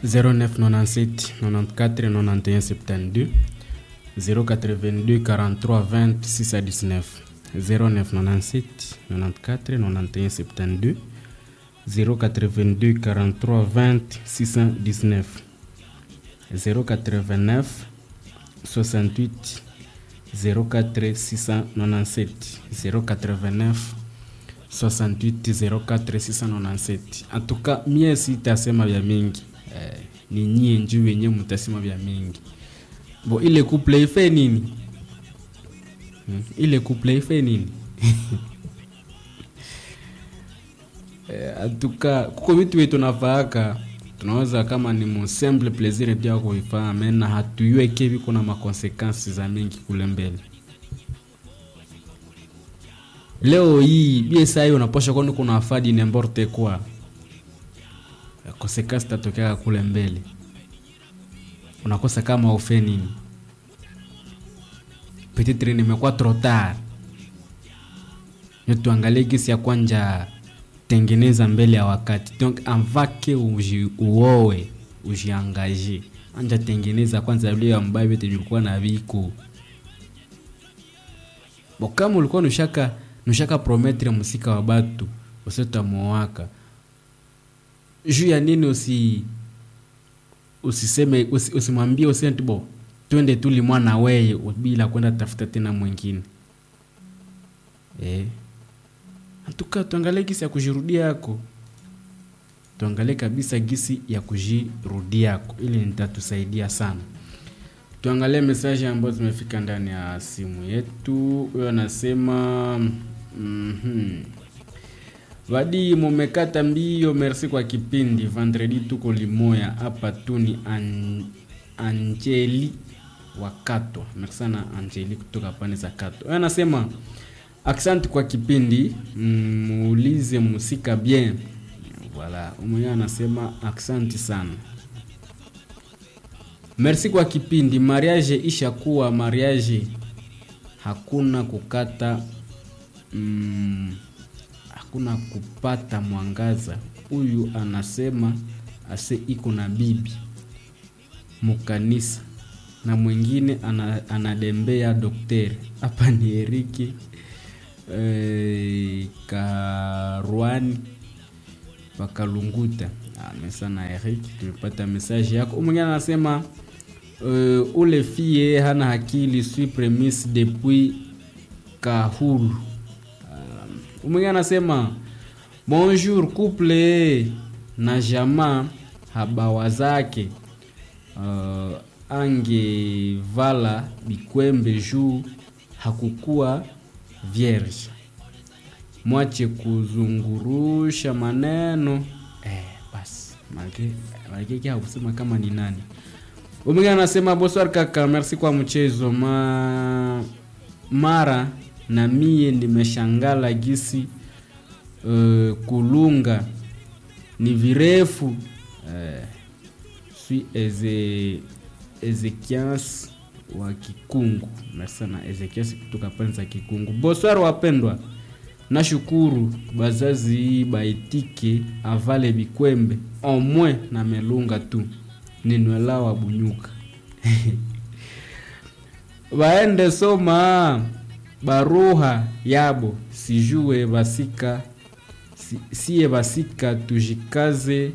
0997 94 91 72 082 43 20 6 à 19 0997 94 91 72 082 43 20 619 089 68 04 697 089 68 04 697 antuka mie sitasema vya mingi eh, ni nyie njuu wenye mtasema vya mingi bo ile couple ife nini hmm? ile couple ife nini eh, antuka kuko vitu wetu nafaaka tunaweza kama ni musemble plaisir pia kuifanya mena hatuyueke viko na makonsekansi za mingi kule mbele leo hii bie sai unaposha kwani kuna afadi nemborte kwa konsekansi tatokea kule mbele unakosa kama ufe nini petitre nimekuwa trotar tuangalie gisi ya kwanja tengeneza mbele ya wakati donc avake uji, uowe ujiangaje anja tengeneza kwanza vile ambayo vyote vilikuwa na viko bo kama ulikuwa nushaka nushaka prometre musika wa batu usiotamuowaka juu ya nini usi usiseme usi, usimwambie usenti bo twende tuli mwana weye bila kwenda tafuta tena mwingine eh antuka tuangalie gisi ya kujirudia yako tuangalie kabisa gisi ya kujirudia yako ili nitatusaidia sana tuangalie mesaji ambazo zimefika ndani ya simu yetu huyo anasema mm-hmm. vadi mumekata mbio merci kwa kipindi vendredi tuko limoya hapa tu ni an, anjeli wakatwa merci sana anjeli kutoka pande za katwa huyo anasema Asante kwa kipindi, muulize musika bien. Voilà, mwenyewe anasema asante sana. Merci kwa kipindi. Mariage ishakuwa mariage, hakuna kukata mm, hakuna kupata mwangaza. Huyu anasema ase iko na bibi mukanisa na mwingine ana, anadembea dokteri. Hapa ni Eriki eh, Karwani pakalunguta mesana Eric, tumepata message yako. Mwingine anasema uh, ule fie hana akili sui premise depuis Kahulu. Uh, mwingine anasema bonjour couple na jamaa habawa zake uh, angevala bikwembe juu hakukuwa vierge mwache kuzungurusha maneno eh, basi malkeki hakusema kama ni nani umwingine anasema bonsoir kaka merci kwa mchezo Ma... mara na mie nimeshangala gisi uh, kulunga ni virefu uh, sui eze ezekias wa Kikungu. Merci sana Ezekias kutoka pande za Kikungu. Bonsoir wapendwa, nashukuru bazazi baitike avale bikwembe omwe na melunga tu ninwela wa bunyuka baende soma baruha yabo sijue basika si, siye basika tujikaze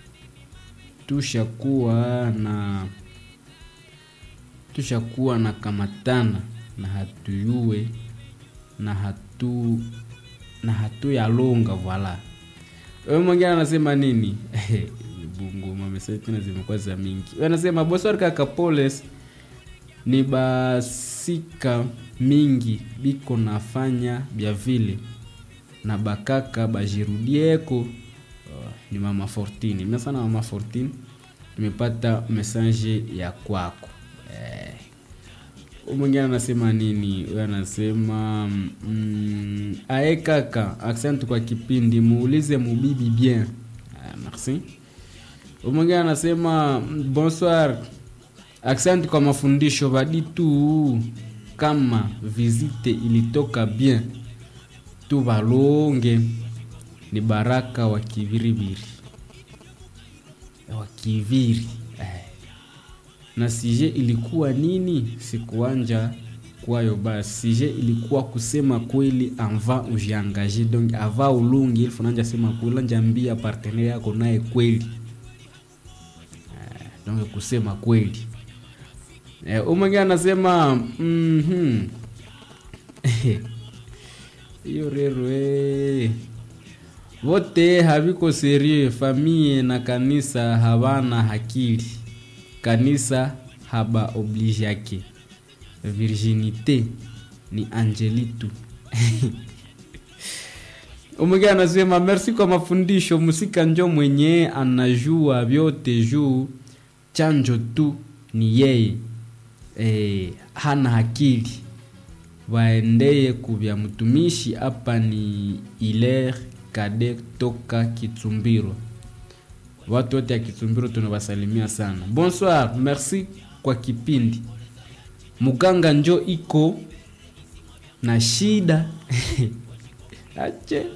tushakuwa na tushakuwa na kamatana na hatuyue na hatu na hatuyalonga voila wewe mwingine anasema nini bungu mamesaji tena zimekuwa za mingi anasema boswari kaka poles ni basika mingi biko nafanya bya vile na bakaka bajirudieko uh, ni mama fortini mia sana mama fortini tumepata mesaje ya kwako eh, mwingine anasema nini huyo anasema mm, ae kaka asante kwa kipindi muulize mubibi bien ah, merci mwingine anasema bonsoir asante kwa mafundisho badi tu kama visite ilitoka bien tu balonge ni baraka wa kiviriviri wa Kiviri eh. Na sije ilikuwa nini? Sikuanja kwayo basi. Sije ilikuwa kusema kweli ava ujiangaje, donc ava ulungi ilifo nanja sema kweli nanja ambia partenaire yako naye kweli eh, donc kusema kweli eh, umwengine anasema mhm hiyo rero eh. Vote haviko serie, famille na kanisa havana hakili, kanisa haba oblige yake, virginite ni angelitu umwingine anasema merci kwa mafundisho, musika njo mwenye anajua vyote juu chanjo tu ni yeye e, hana hakili waendeye kuvya mtumishi hapa ni iler kade toka Kitsumbiro. Watu wote ya Kitsumbiro tunawasalimia sana. Bonsoir, merci kwa kipindi. Muganga njo iko na shida ache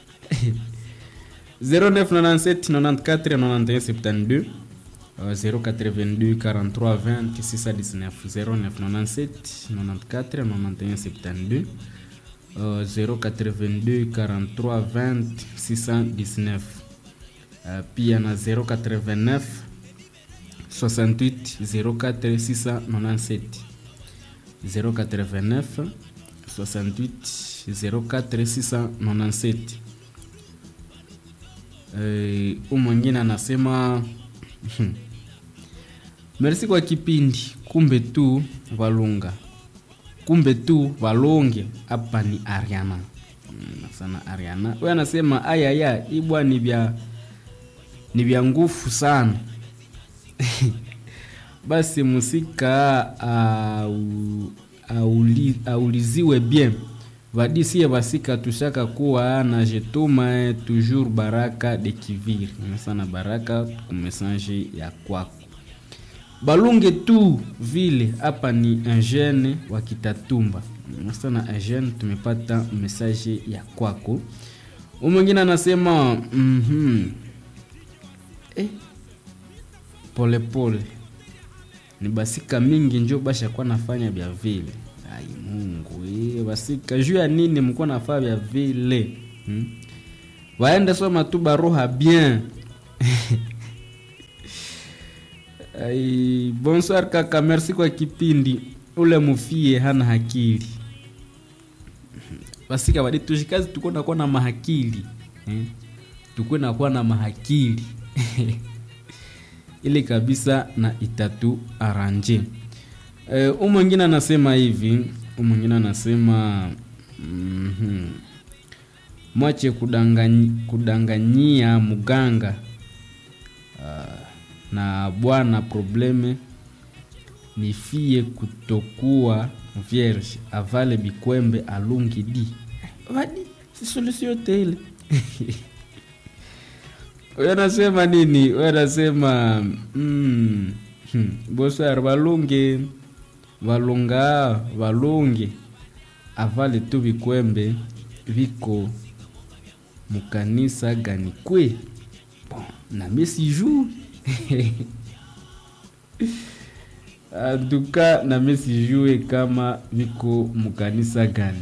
0997 94 91 72 082 43 20 619 0997 94 91 72 Uh, 082 43 20 619 uh, pia na 089 68 04 697 089 68 04 697 uh, umwengine anasema merci kwa kipindi kumbe tu valunga kumbe tu valonge hapa ni Ariana mm, sana Ariana huyo anasema ayaya ibwa ni vya ni vya nguvu sana basi musika au, auli, auliziwe bien vadisie vasika tushaka kuwa na jetuma toujours baraka de kiviri sana baraka kumesange ya kwako balunge tu vile hapa ni engene wa Kitatumba sana engene, tumepata message ya kwako. Mwingine anasema mm -hmm. eh, pole pole ni basika mingi njo basha kwa nafanya vya vile. Ai Mungu eh, basika juu ya nini mko nafanya vya vile hmm? Waende soma tu baroha bien Ai, bonsoir kaka, merci kwa kipindi. Ule mufie hana hakili basika badi tushikazi tuko nakuwa na mahakili eh? tuko nakuwa na mahakili ile kabisa na itatu aranje eh, umwengine anasema hivi umwengine anasema mm -hmm. mwache kudanganyi, kudanganyia muganga uh, na bwana probleme ni fie kutokuwa vierge avale bikwembe alungi di vadi si solution yote ile huyo anasema nini huyo anasema mm, hmm, bosar valunge valunga valunge avale tu bikwembe viko mukanisa gani kwe bon, na mesijuu antuka na mesijue kama viko mukanisa gani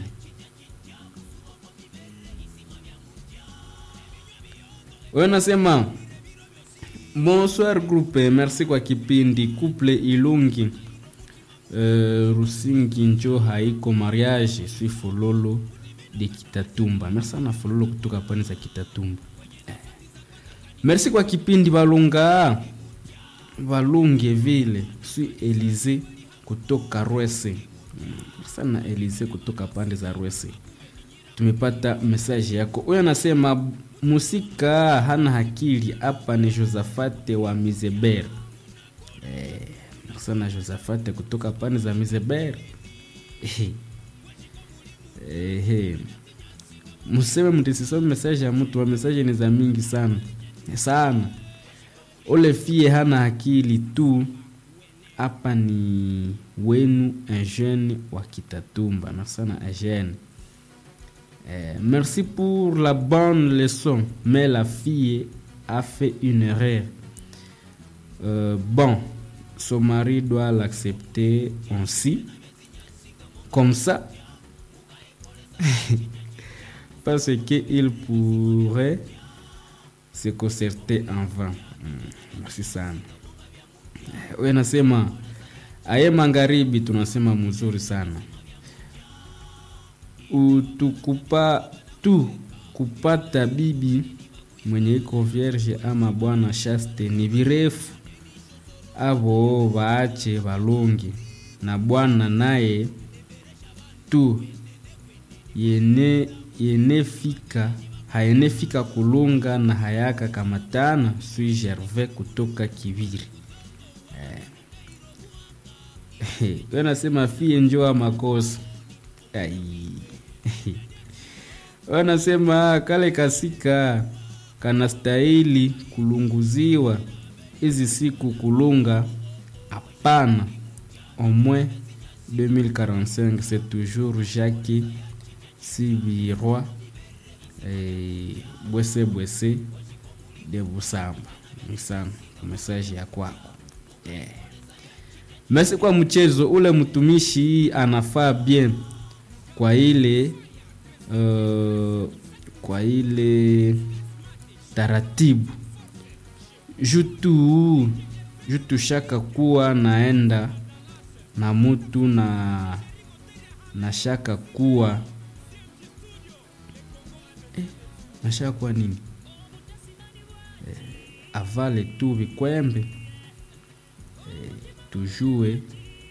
wewe nasema bonsoir groupe merci kwa kipindi couple ilungi uh, rusingi njo haiko mariage swi fololo de kitatumba merci sana fololo kutoka pani za kitatumba eh. merci kwa kipindi balunga valunge vile swi elize kutoka rwese mm. sana elize kutoka pande za rwese tumepata mesaje yako huyo anasema musika hana hakili hapa ni josafate wa mizeber eh, sana josafate kutoka pande za mizeber eh, eh, museme mtisisome mesaje ya mtu wa mesaje ni za mingi sana sana ule fie hana akili tu hapa ni wenu eugene wa kitatumba na sana eugene eh, merci pour la bonne leçon mais la fille a fait une erreur Euh, bon, son mari doit l'accepter ainsi, comme ça, parce qu'il pourrait se concerter en vain. Mm, merci sana. We nasema aye magharibi tunasema mzuri sana utukupa tu kupata bibi mwenye iko vierge ama bwana shaste ni virefu avo waache valongi na bwana naye tu yene yenefika hayenefika kulunga na hayaka kamatana sui gervais kutoka kiviri eh. we nasema fie njoa makosa ai wanasema kale kasika kanastahili kulunguziwa hizi siku kulunga hapana au moins 2045 c'est toujours jacques sibirwa eh, bwese bwese de busamba sana mesaji ya kwako yeah. mesi kwa mchezo ule mtumishi anafaa bien kwa ile uh, kwa ile taratibu jutu jutu shaka kuwa naenda na mutu na na shaka kuwa eh, na shaka kuwa nini eh, avale tu vikwembe eh, tujue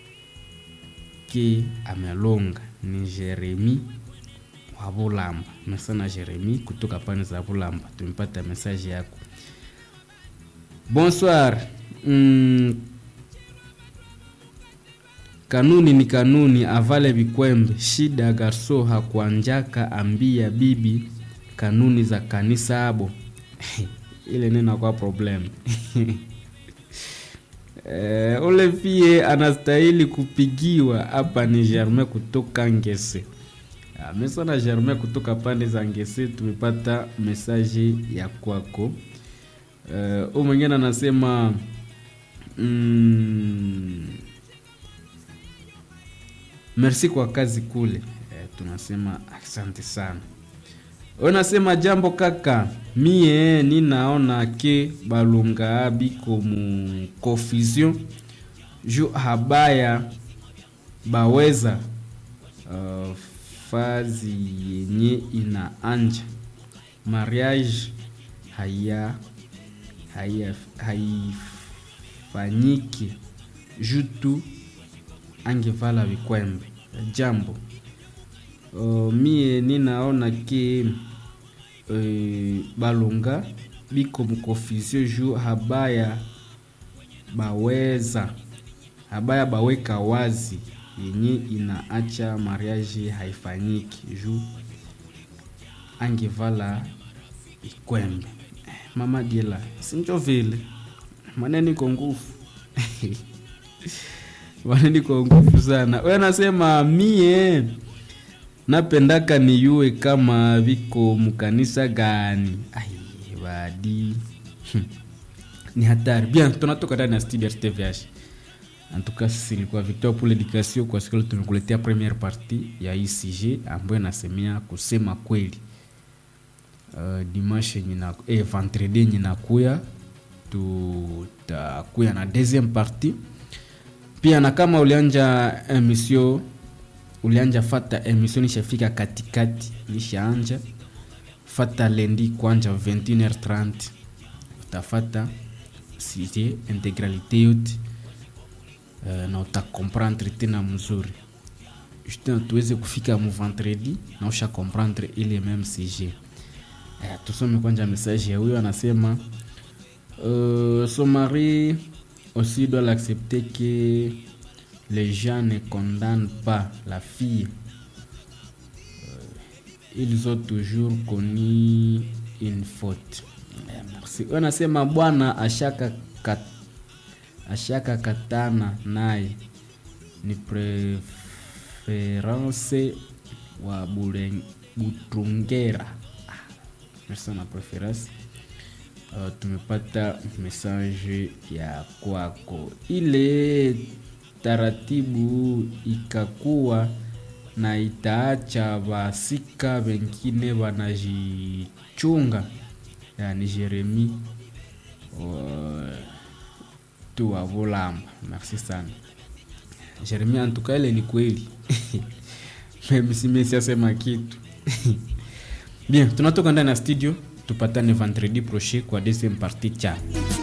ke amelonga ni jeremi wa bulamba mesana jeremi kutoka pani za bulamba tumepata mesaje yako bonsoir mm, kanuni ni kanuni avale vikwembe shida garso hakuanjaka ambia bibi kanuni za kanisa abo ile nena kwa problem e, ule pie anastahili kupigiwa hapa ni germain kutoka ngese mesana germain kutoka pande za ngese tumepata mesaje ya kwako uh, u mwingine anasema mm, merci kwa kazi kule eh, tunasema asante sana unasema jambo kaka mie ninaona ke balunga biko mu confusion ju habaya baweza uh, fazi yenye inaanja mariage haya haya haifanyiki jutu angevala vikwembe jambo uh, mie ninaona ke uh, balunga biko mkonfusio ju habaya baweza habaya baweka wazi yenye inaacha mariage haifanyiki ju angevala ikwembe mama diela sinjo vile maneni ko nguvu maneni ko nguvu sana we nasema mie napendaka niyue kama viko mkanisa gani ai badi ni hatari bien tunatoka ndani ya studio rtvh en tout cas silikuwa victor pour l'éducation kwa siku tumekuletea première partie ya icg ambayo inasemea kusema kweli uh, dimanche yenye na eh, vendredi yenye nakuya tutakuya na deuxième partie pia na kama ulianja emission ulianja fata emission nishafika katikati nishaanja fata lendi kwanja 21h30 utafata sije integralité yote uh, na utakomprendre tena mzuri justin tuweze kufika mu vendredi na usha comprendre ile même sujet Eh, tusome kwanza message ya huyo anasema euh, son mari aussi doit l'accepter que les gens ne condamnent pas la fille euh, ils ont toujours connu une faute eh, merci huyo anasema bwana ashaka kat, ashaka katana naye ni preference wa Bulen- butungera merci na preference uh, tumepata message ya kwako ile taratibu ikakuwa na itaacha vasika wengine wanajichunga yani jeremi uh, tu wa volamba merci sana jeremi antuka ile ni kweli msimesiasema kitu bien tunatoka ndani ya studio tupatane vendredi prochain kwa deuxième partie cha